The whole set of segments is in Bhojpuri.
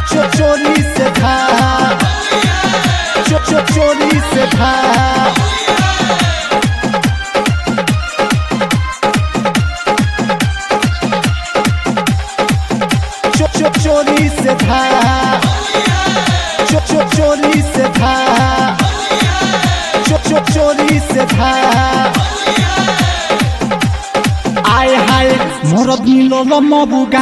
चो चोरी से था चो चो चोरी से था चो चो चोरी से था चो चो चोरी से था चो चो चोरी से था आय हाय मोर मिलो मबुगा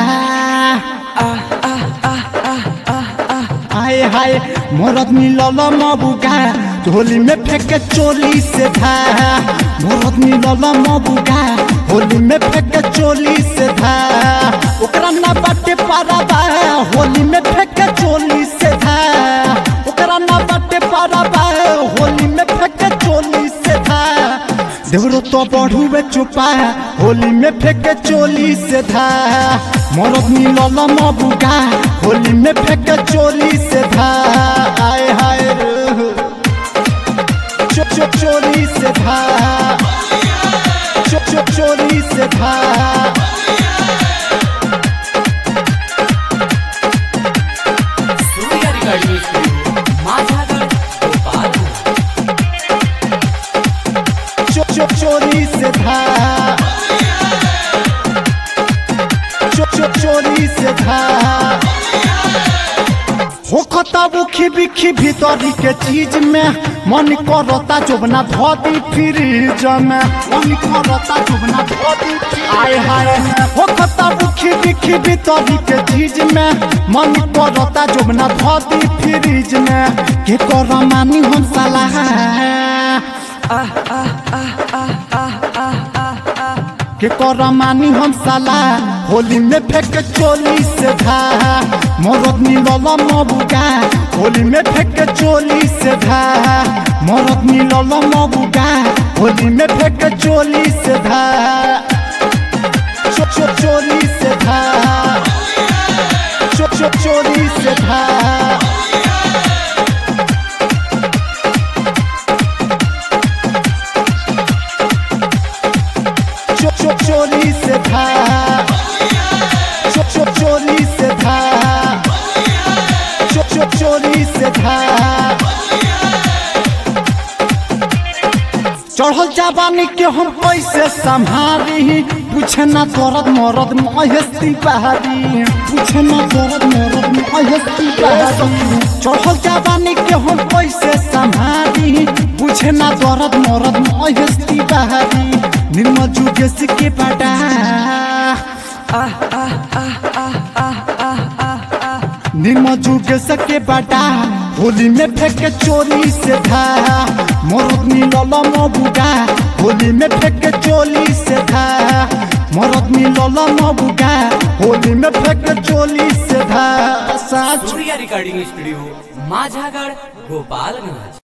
आय हाय मोर मिलो मबुगा होली में फेंके चोली से था मोर मिलो मबुगा होली में फेंके चोली से था ओकरा ना बाटे पारा बा होली में फेंके चोली से था ओकरा ना बाटे पारा बा होली में फेंके चोली से था देवरो तो बढ़ुए चुपा होली में फेंके चोली से था मरद मिलल मबुगा होली में फेंके चोली से था आय हाय रे। चो चो चोरी से था चो चो चोरी से था सूर्या रिकॉर्डिंग स्टुडिओ माझ्यागड गोपाल चो चो चोरी से था चो चो चोरी से था होखता बुखी बिखी भीतरी के चीज में मन करता जोबना धोती फ्रिज में मन करता जोबना धोती आय हाय होखता बुखी बिखी भीतरी के चीज में मन करता जोबना धोती फ्रिज में के कर मानी हम सलाह के कर मानी हम साला होली में फेंक चोली से था मरद मिलल मबुगा होली में फेंक चोली से था मरद मिलल मबुगा होली में फेंक चोली से था चो चो चोली से था चो चो चोली से था चो चो चोरी से था चो चो चोरी से था चो चो चोरी से था चढ़ल जाबानी के हम कैसे संभारी पूछे ना दर्द मरद महेस्ती बहारी पूछे ना दर्द मरद महेस्ती बहारी चढ़ल जाबानी के हम कैसे संभारी पूछे ना दर्द मरद महेस्ती बहारी निर्मल जुगेश के बड़ा निर्मल जुगेश के बड़ा होली में फेंके चोरी से था मरद मिलल मबुगा होली में फेंके चोली से था मरद मिलल मबुगा होली में फेंके चोली से था साच सूर्या रिकॉर्डिंग स्टुडिओ माझ्यागड गोपालगंज